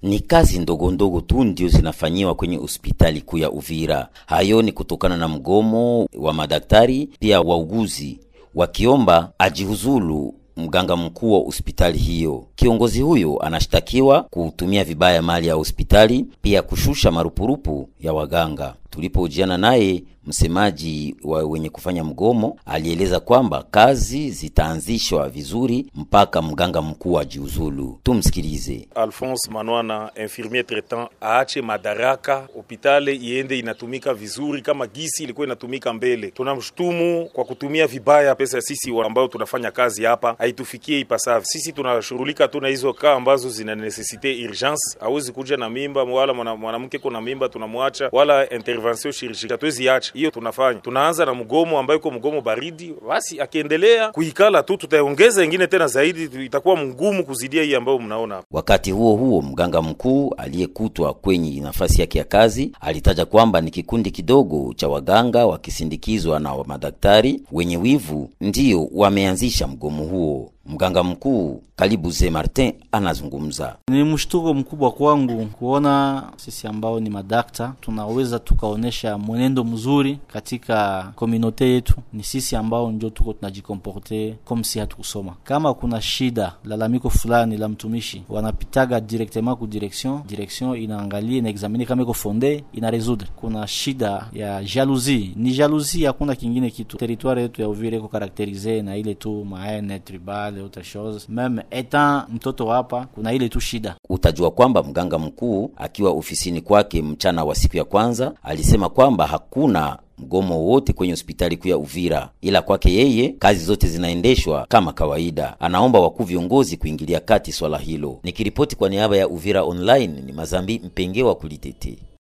ni kazi ndogo ndogo tu ndio zinafanyiwa kwenye hospitali kuu ya Uvira. Hayo ni kutokana na mgomo wa madaktari pia wauguzi wakiomba ajihuzulu mganga mkuu wa hospitali hiyo. Kiongozi huyo anashtakiwa kutumia vibaya mali ya hospitali, pia kushusha marupurupu ya waganga. Tulipohojiana naye, msemaji wa wenye kufanya mgomo alieleza kwamba kazi zitaanzishwa vizuri mpaka mganga mkuu ajiuzulu. Tumsikilize. Alphonse Manwana, infirmier traitant, aache madaraka, hopitali iende inatumika vizuri kama gisi ilikuwa inatumika mbele. Tunamshutumu kwa kutumia vibaya pesa sisi ambao tunafanya kazi hapa, haitufikie ipasavyo. Sisi tunashughulika tu na hizo kaa ambazo zina necessite urgence. Hawezi kuja na mimba wala mwanamke kuna mimba tunamwacha, wala intervention chirurgicale hatuwezi acha hiyo tunafanya tunaanza na mgomo ambayo iko mgomo baridi. Basi akiendelea kuikala tu, tutaongeza ingine tena zaidi, itakuwa mgumu kuzidia hii ambayo mnaona hapa. Wakati huo huo, mganga mkuu aliyekutwa kwenye nafasi yake ya kazi alitaja kwamba ni kikundi kidogo cha waganga wakisindikizwa na wa madaktari wenye wivu ndiyo wameanzisha mgomo huo. Mganga mkuu Kalibuze Martin anazungumza. Ni mshtuko mkubwa kwangu kuona sisi ambao ni madakta tunaweza tukaonesha mwenendo mzuri katika komunote yetu. Ni sisi ambao ndio tuko tunajikomporte comme si hatukusoma. Kama kuna shida lalamiko fulani la mtumishi, wanapitaga directement ku direction, direction inaangalia ina examine kama iko fonde, ina resoudre. Kuna shida ya jalousie, ni jalousie, hakuna kingine kitu. Territoire yetu ya Uvira iko karakterize na ile tu maene tribal autre chose meme etant mtoto hapa, kuna ile tu shida. Utajua kwamba mganga mkuu akiwa ofisini kwake mchana wa siku ya kwanza alisema kwamba hakuna mgomo wowote kwenye hospitali kuu ya Uvira, ila kwake yeye kazi zote zinaendeshwa kama kawaida. Anaomba wakuu viongozi kuingilia kati swala hilo. Nikiripoti kwa niaba ya Uvira Online, ni Mazambi Mpenge wa Kulitete.